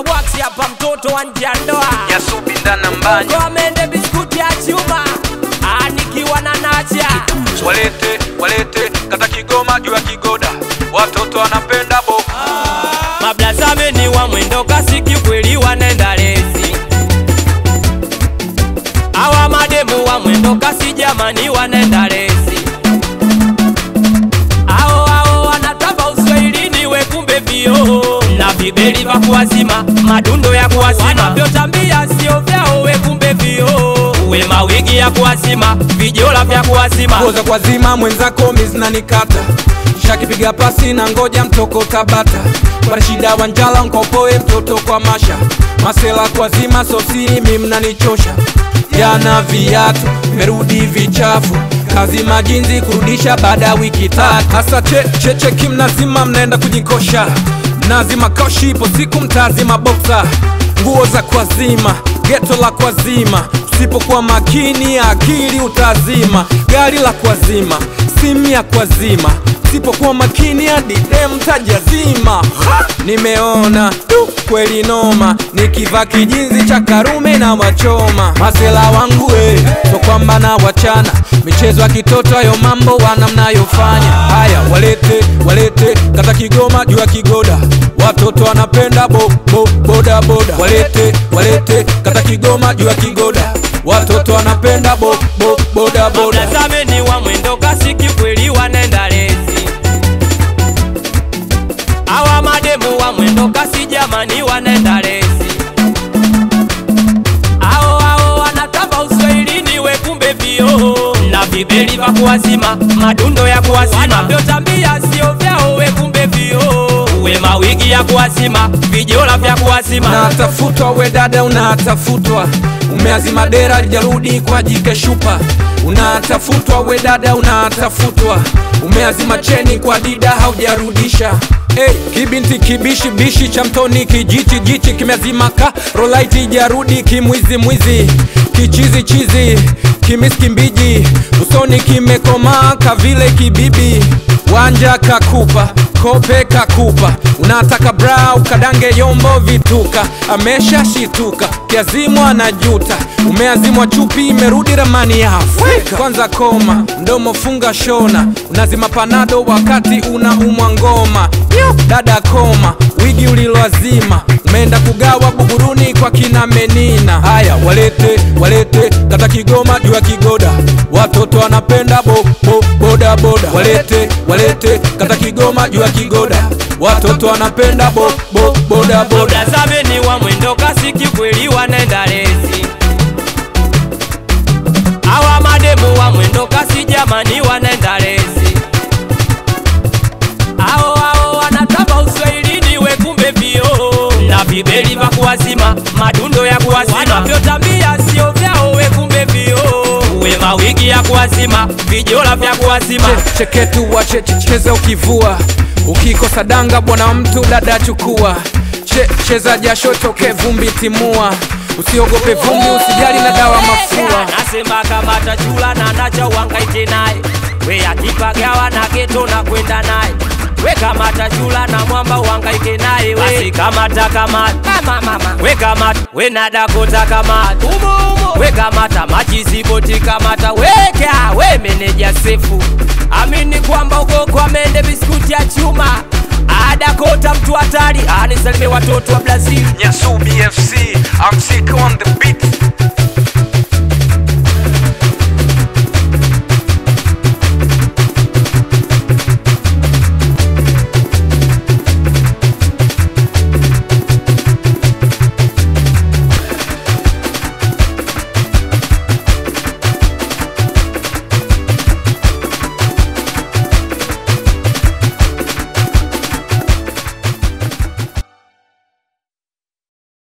Bwaksi hapa mtoto wa nje ya ndoa Nyasubi ndana mbanya Kwa mende biskuti ya chuma Ah, nikiwa na nacha walete walete kata Kigoma juu ya kigoda watoto wanapenda bo Mablazameni wa mwendo kasi kikweli wanenda lezi Awa mademu wa mwendo kasi jamani wanenda lezi Ao ao wanatamba uswahilini we kumbe vio Na vibeli vya kuwazima madundo ya kuwazima Wanavyotambia sio vyao we kumbe vio We mawigi ya kuwazima vijola vya kuwazima Ngoza kwa zima mwenzako mizinanikata shakipiga pasi na ngoja mtoko tabata kwa shida wanjala nkopoe mtoto kwa masha masela kwa zima sosiri mimnanichosha jana viatu merudi vichafu kazi majinzi kurudisha baada ya wiki tatu hasa che, cheche kimnazima mnaenda kujikosha mnazima koshi ipo siku mtazima boksa nguo za kwazima geto la kwazima usipokuwa makini akili utazima gari la kwazima simu ya kwazima usipokuwa makini hadi dem tajazima Ha! nimeona tu kweli noma nikivaa kijinzi cha karume na wachoma masela wangu eh, so kwamba na wachana michezo ya kitoto hayo mambo wana mnayofanya haya walete walete kata kigoma juu ya kigoda watoto wanapenda bo, bo, boda boda walete walete kata kigoma juu ya kigoda watoto wanapenda bo, bo, boda boda Mtazameni wa mwendo kasi kikweli wanenda lezi Awa mademu wa mwendo kasi jamani wanenda lezi Ao ao wanatamba uswahilini we kumbe vio Na vibeli vya kuwazima madundo ya kuwazima Wanavyotambia sio vyao we kumbe vio We mawigi ya kuwazima vijola vya kuwazima unatafutwa we dada unatafutwa umeazima dera jarudi kwa jike shupa unatafutwa we dada unatafutwa umeazima cheni kwa dida haujarudisha Hey, kibinti kibishi bishi cha mtoni kijichi jichi kimeazima ka rolaiti jarudi kimwizi mwizi kichizi chizi kimiski mbiji usoni kimekomaa kavile kibibi wanja kakupa kope kakupa unataka bra ukadange yombo vituka amesha shituka kiazimwa na juta umeazimwa chupi imerudi ramani ya Afrika kwanza koma mdomo funga shona unazima panado wakati unaumwa ngoma Yo, dada koma wigi uliloazima umeenda kugawa buguruni kwa kina menina haya walete walete kata kigoma juu ya kigoda watoto wanapenda bo, bo, boda boda walete walete kata kigoma juu ya kigoda watoto wanapenda bo, bo, boda boda Mtazameni wa mwendo kasi kikweli wanenda lezi Awa mademu wa mwendo kasi jamani wanenda lezi Ao ao wanatamba uswahilini we kumbe vio Na vibeli vya kuwazima madundo ya kuwazima Wanavyotambia sio vyao we kumbe vio We mawigi ya kuwazima vijola vya kuwazima Che- cheketu wache che- cheza ukivua ukikosa danga bwana mtu dada chukua che, cheza jasho toke vumbi timua usiogope vumbi usijali na dawa mafua Nasema kama tachula na nacha uhangaike naye we akipagawa na geto na kwenda naye we kama tachula na mwamba uhangaike naye we basi kamata kamata mama mama we kamata we na dakota kamata umo umo we kamata machisiboti kamata weka we meneja sefu amini kwamba uko kwa mende biskuti ya chuma adakota mtu hatari anisalimie watoto wa Brazil Nyasubi FC I'm sick on the beat